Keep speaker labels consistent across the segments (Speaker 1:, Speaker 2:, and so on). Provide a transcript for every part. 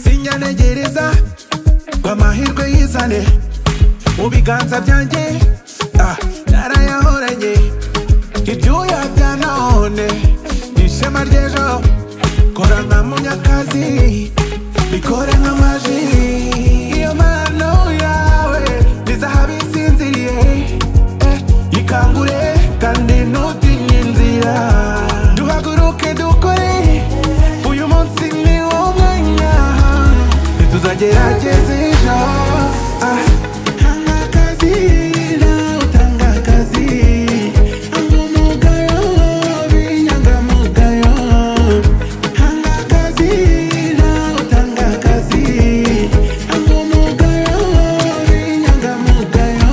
Speaker 1: sinyanegereza ngo amahirwe yizane mu biganza byanjye ah, narayahoranye ibyuya bya none ni ishema ry'ejo kora nka munyakazi bikore nk'amaji iyo mpano yawe ni zahabu isinziriye eh, ikangure kandi ntutinye inzira duhaguruke dukore uyu munsi ni wo mwanya ntituzagerageza ejo ah, tanga akazi nawe utanga akazi hanga umugayo b'inyangamugayo hanga akazi nawe utanga akazi hanga umugayo b'inyangamugayo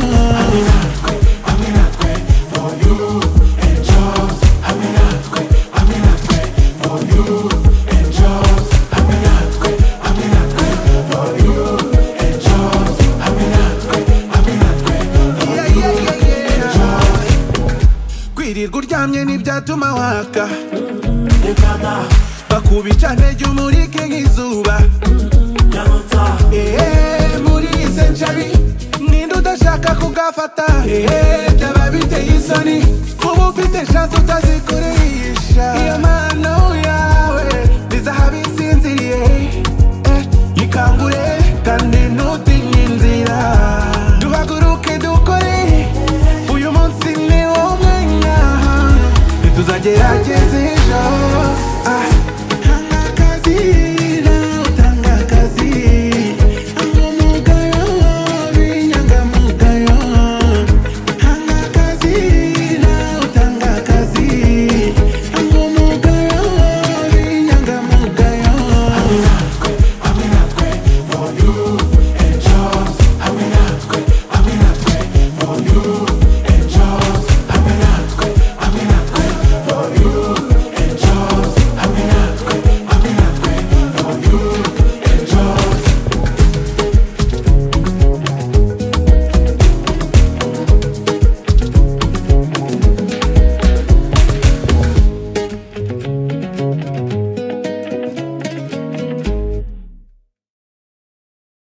Speaker 1: Yeah, yeah, yeah, yeah. kwirirwa uryamye ntibyatuma waka bakuba icane ry'umurike nk'izuba Eh, muri izi nshari ninde udashaka kugafata Eh, byaba biteye isoni kuba ufite shansi utazikoresha iyo mpano yawe ni zahabu isinziriye Eh, ikangure kandi ntutinye inzira duhaguruke dukore uyu munsi ni wo mwanya ntituzagerageza